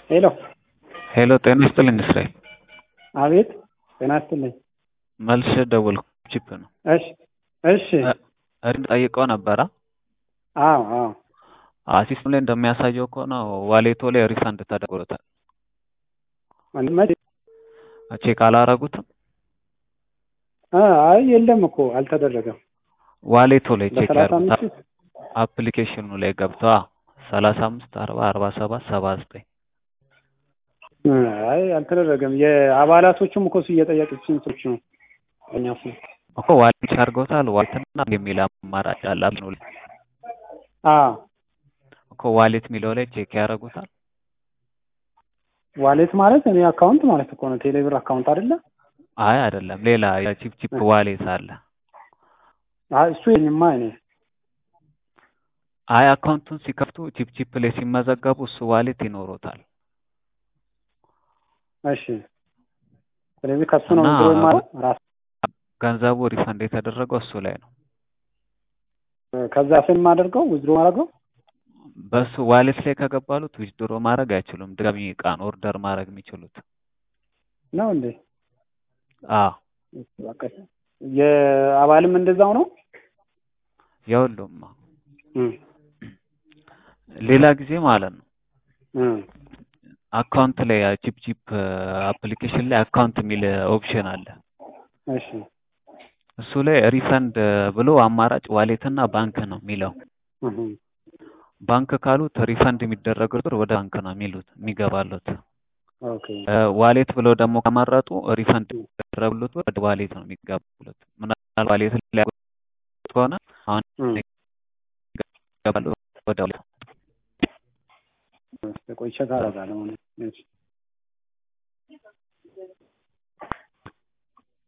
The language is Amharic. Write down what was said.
ሄሎ ሄሎ ጤና ይስጥልኝ እስራኤል። አቤት ጤና ይስጥልኝ። መልሼ ደወልኩ። ቺፕ ነው። እሺ እሺ እሪ ጠይቀው ነበረ። አዎ አዎ ሲስተም ላይ እንደሚያሳየው ከሆነ ዋሌቶ ላይ ሪፈንድ ተደርጎታል። መቼ? ቼክ አላረጉትም? አ አይ የለም እኮ አልተደረገም። ዋሌቶ ላይ ቼክ በሰላሳ ያርጉት። አምስት አፕሊኬሽኑ ላይ ገብተዋ ሰላሳ አምስት አርባ አርባ ሰባት ሰባ ዘጠኝ አይ አልተደረገም። የአባላቶቹም እኮ እሱ እየጠየቀችን ሰዎች ነው እኛ እሱ እኮ ዋሌት አድርገውታል። ዋሌትና የሚል አማራጭ አለ አፕኑ ላይ አ እኮ ዋሌት የሚለው ላይ ቼክ ያደርጉታል። ዋሌት ማለት እኔ አካውንት ማለት እኮ ነው። ቴሌብር አካውንት አይደለ? አይ አይደለም፣ ሌላ የቺፕ ቺፕ ዋሌት አለ። አይ እሱ የኝማ እኔ አይ አካውንቱን ሲከፍቱ ቺፕ ቺፕ ላይ ሲመዘገቡ እሱ ዋሌት ይኖሮታል። እሺ ስለዚህ ከሱ ነው እና ዊዝድሮ ማለት ራስ ገንዘቡ ሪፈንድ የተደረገው እሱ ላይ ነው። ከዛ ስም አድርገው ዊዝድሮ ማድረገው በሱ ዋሌት ላይ ከገባሉት ዊዝድሮ ማድረግ አይችሉም። ድጋሚ እቃን ኦርደር ማድረግ የሚችሉት ነው እንዴ? አ በቃ የአባልም እንደዛው ነው። የሁሉም እም ሌላ ጊዜ ማለት ነው እም አካውንት ላይ ቺፕ ቺፕ አፕሊኬሽን ላይ አካውንት የሚል ኦፕሽን አለ። እሺ እሱ ላይ ሪፈንድ ብሎ አማራጭ ዋሌት እና ባንክ ነው የሚለው። እም ባንክ ካሉት ሪፈንድ የሚደረገው ብር ወደ ባንክ ነው የሚሉት የሚገባሉት። ኦኬ ዋሌት ብለው ደግሞ ከመረጡ ሪፈንድ የሚደረጉት ብር ወደ ዋሌት ነው የሚገባሉት። ምናልባት ዋሌት ላይ ያሉት ከሆነ አሁን እም ይገባሉ ወደ ዋሌት። ቆይ ቼክ አደርጋለሁ። እሺ